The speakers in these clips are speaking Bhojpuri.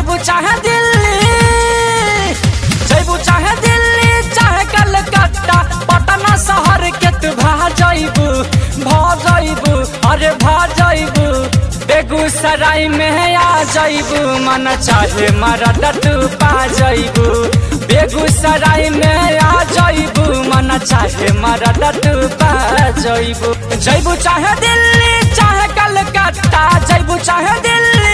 जैबू चाहे दिल्ली जैबू चाहे दिल्ली चाहे कलकत्ता पटना शहर के तू भा जैबू भा जैबू अरे भा जैबू बेगूसराय में आ जैबू मन चाहे मरद तू पा जैबू बेगूसराय में आ जैबू मन चाहे मरद तू पा जैबू जैबू चाहे दिल्ली चाहे कलकत्ता जैबू चाहे दिल्ली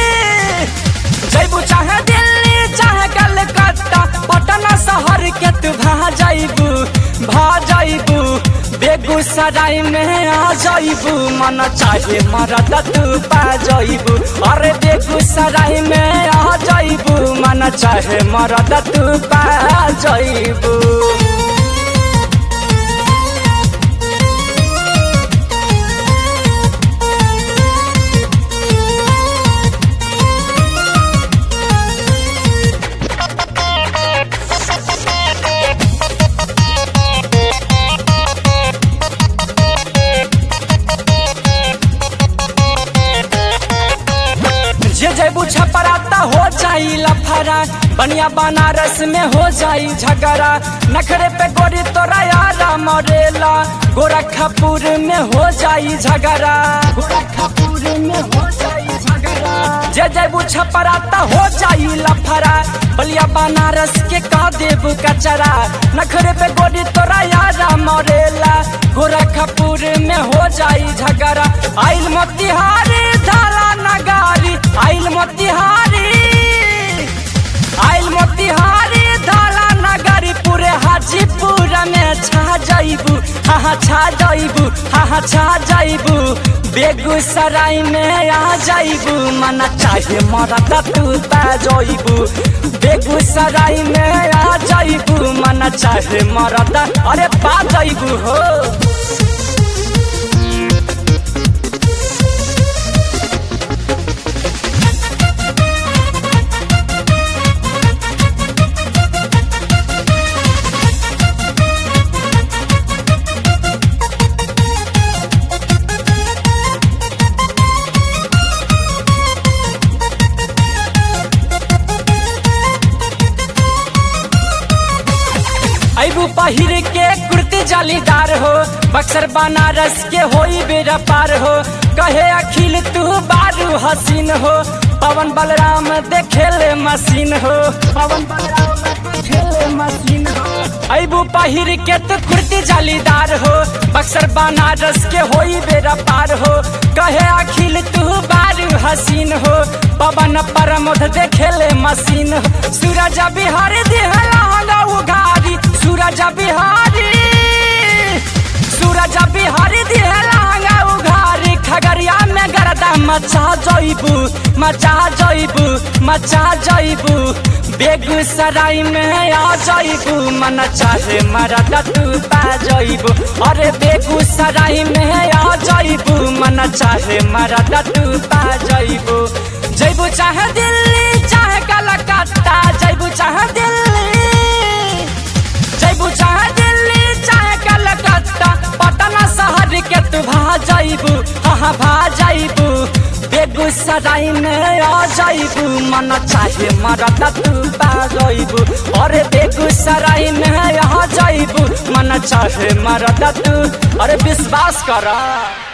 जैबू चाहे दिल्ली चाहे कलकत्ता पटना शहर के तू भा जैबू भा जैबू बेगूसराय में आ जैबू मन चाहे मरद तू पा जैबू अरे बेगूसराय में आ जैबू मन चाहे मरद तू पा जैबू जे जैबू छपराता हो जाई लफरा बनिया बनारस में हो जाई झगड़ा नखरे पे गोरी तोरा यारा मरेला गोरखपुर में हो जाई झगड़ा गोरखपुर में हो जाई झगड़ा जे जैबू छपराता हो जाई लफरा बलिया बनारस के कह देबू कचरा नखरे पे गोरी तोरा यारा मरेला गोरखपुर में हो जाई झगड़ा आइल मोतिहारी धारा नगारी आइल मोतिहारी आइल मोतिहारी धारा नगरी पूरे हाजीपुर में छा जैबू हाँ छा जैबू हाँ छा जैबू बेगूसराय में आ जैबू मन चाहे मरद तू पा जैबू बेगूसराय में आ जैबू मन चाहे मरद अरे पा जैबू हो अबू पहिर के कुर्ती जालीदार हो बक्सर बनारस के होई बेरा पार हो कहे अखिल तू बारू हसीन हो पवन बलराम देखेले मशीन हो पवन बलराम देखेले मशीन हो अबू पहिर के तू कुर्ती जालीदार हो बक्सर बनारस के होई बेरा पार हो कहे अखिल तू बारू हसीन हो पवन परमोध देखेले मशीन हो सूरज बिहार दिहला उघारी सूरज बिहारी सूरज बिहारी दिहला उघारी खगड़िया में गरदा मचा जइबू मचा जइबू मचा जइबू बेगूसराय में आ जइबू मन चाहे मरद तू पा जइबू अरे बेगूसराय में आ जइबू मन चाहे मरद तू पा जइबू जइबू चाहे दिल्ली चाहे कलकत्ता जइबू चाहे दिल्ली जइबू चाहे दिल्ली चाहे कलकत्ता पटना शहर के तू भा जइबू हाँ भा जइबू बेगूसराय में आ जइबू मन चाहे मरद तू पा जइबू अरे बेगूसराय में आ जइबू मन चाहे मरद तू अरे विश्वास करा